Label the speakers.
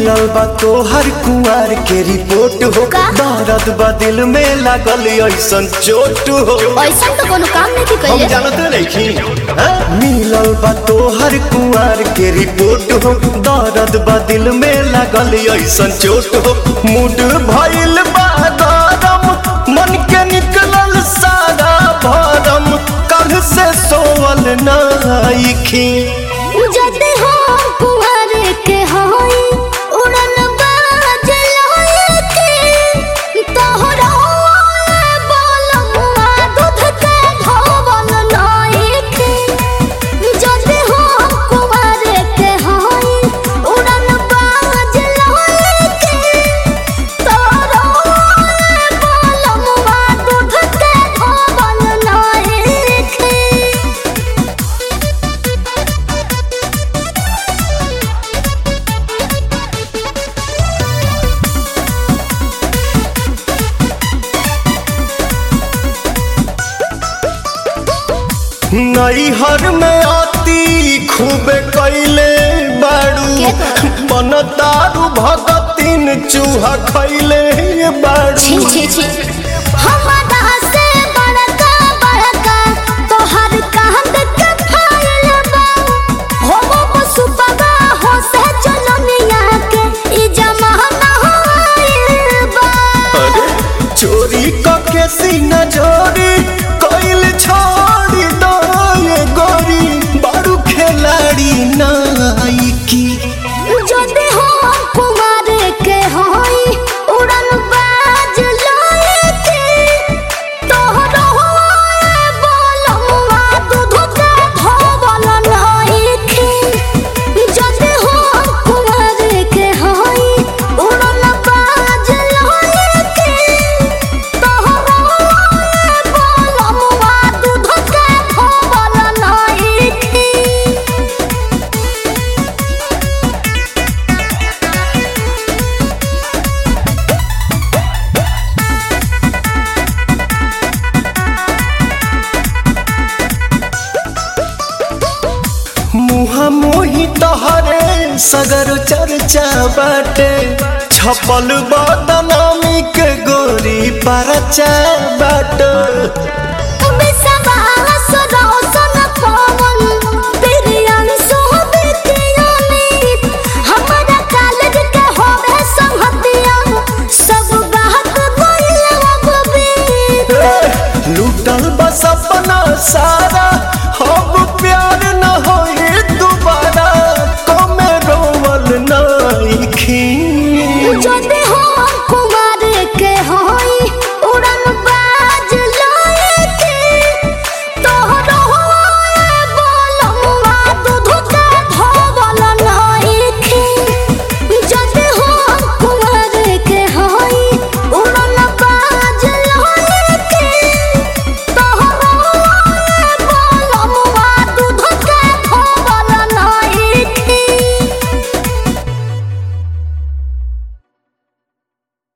Speaker 1: मिलल बा तोहर कुआर के रिपोर्ट हो
Speaker 2: का?
Speaker 1: दर्द बा दिल में लागल ऐसन चोट हो
Speaker 2: ऐसा तो कोनो काम नहीं
Speaker 1: हम
Speaker 2: कइले
Speaker 1: जानते नहीं मिलल बा तोहर कुआर के रिपोर्ट हो दर्द बा दिल में लागल ऐसन चोट हो मूड भइल बा गरम मन के निकलल सारा भरम कल से सोवल नाइखी
Speaker 2: जदे हो कुंवर के होई उड़न बाज लोए के तोहरा बोलमुआ दूध के धोवल नाई के जदे हो कुंवर के होई उड़न बाज लोए के तोहरा बोलमुआ दूध के धोवल नाई के
Speaker 1: नैहर में आती खूबे कैले बाड़ू
Speaker 2: के तो?
Speaker 1: मन दारू भगतिन चूहा खैले बाड़ू
Speaker 2: छी छी छी हमारा से बड़का बड़का तोहर कांद के फाइल बा हो वो पशु पगा हो से चलनिया के ई जमाना होइल बा
Speaker 1: अरे चोरी कके सीना चोरी कैल छोड़ी दो ये गोरी बाड़ू खिलाड़ी नाइकी
Speaker 2: जदे हो कुमार के होई उड़न बाज लोए के तोहरो बोलमुआ दूध के धोवल नाई के जदे हो कुमार के होई उड़न बाज लोए के तोहरो बोलमुआ दूध के धोवल नाई के
Speaker 1: मुहा मोही तहरे सगर चर्चा बाटे छपल बदनामी के गोरी परचा बाटे लूटल बस अपना सा